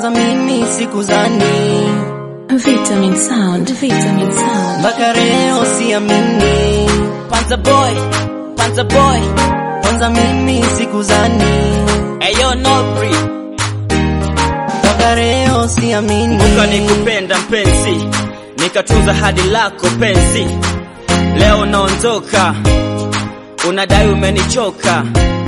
kwanza mimi sikuzani Vitamin Sound, Vitamin Sound. mpaka leo siamini Panza boy, Panza boy. kwanza mimi sikuzani Ayo Nobri, mpaka leo siamini kumbuka nikupenda mpenzi, nikatunza hadi lako penzi. Leo naondoka, unadai umenichoka,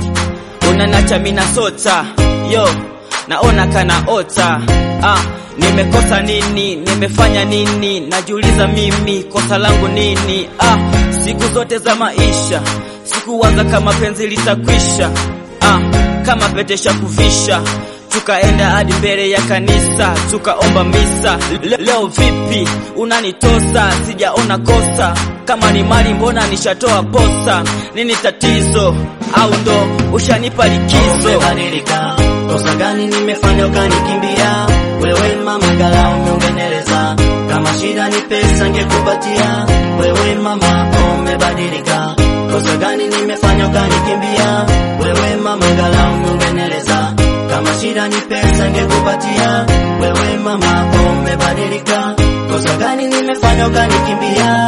unanacha mina sota yo, naona kana ota ah, nimekosa nini? Nimefanya nini? Najiuliza mimi, kosa langu nini? Ah, siku zote za maisha sikuwaza kama penzi litakwisha ah, kama petesha kuvisha tukaenda hadi mbele ya kanisa tukaomba misa. Le leo vipi unanitosa? Sijaona kosa, kama ni mali mbona nishatoa posa? Nini tatizo? Au ndo ushanipa likizo? umebadilika kosa gani nimefanya ukanikimbia wewe mama ngala umeungeneleza kama shida ni pesa ngekupatia wewe mama umebadilika kosa gani nimefanya ukanikimbia wewe mama ngala umeungeneleza kama shida ni pesa ngekupatia wewe mama umebadilika kosa gani nimefanya ukanikimbia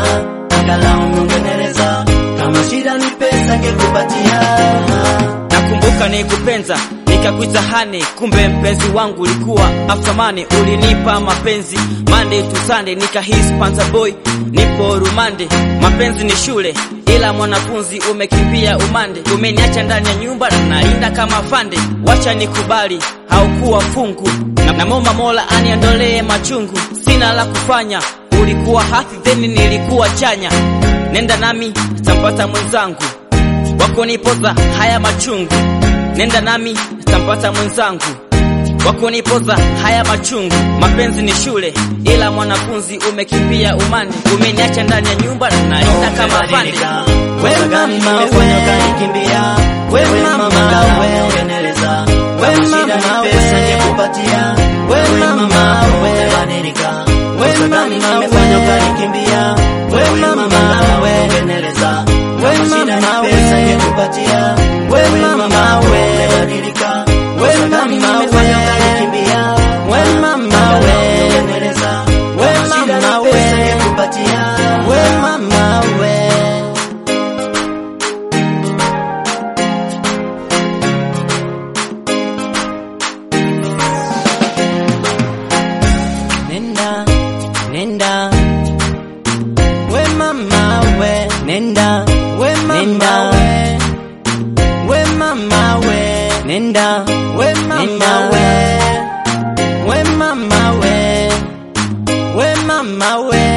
ah, angalau umeungeneleza kama shida ni pesa ngekupatia ah. Nakumbuka nikupenza nikakuita hani, kumbe mpenzi wangu ulikuwa aftamani. Ulinipa mapenzi Monday to Sunday, nikahisi panza boy, nipo rumande. Mapenzi ni shule, ila mwanafunzi umekimbia umande. Umeniacha ndani ya nyumba na nalinda kama fande. Wacha nikubali, haukuwa fungu na, namomba Mola aniondolee machungu. Sina la kufanya, ulikuwa hasi then nilikuwa chanya. Nenda nami tampata mwenzangu wako nipoza haya machungu, nenda nami tampata mwenzangu wako nipoza haya machungu. Mapenzi ni shule, ila mwanafunzi umekimbia umande, umeniacha ndani ya nyumba na nalinda kama pande. Wewe gani nimefanya ukanikimbia wewe mama wewe ungeneleza wewe shida ni pesa nikupatia wewe mama wewe badilika wewe gani nimefanya ukanikimbia wewe mama wewe ungeneleza wewe shida ni pesa nikupatia wewe mama wewe badilika wewe gani nimefanya ukanikimbia wewe mama wewe ungeneleza wewe shida ni pesa nikupatia wewe mama wewe nenda nenda we mama we nenda we mama we we mama we nenda we mama we we mama we we mama we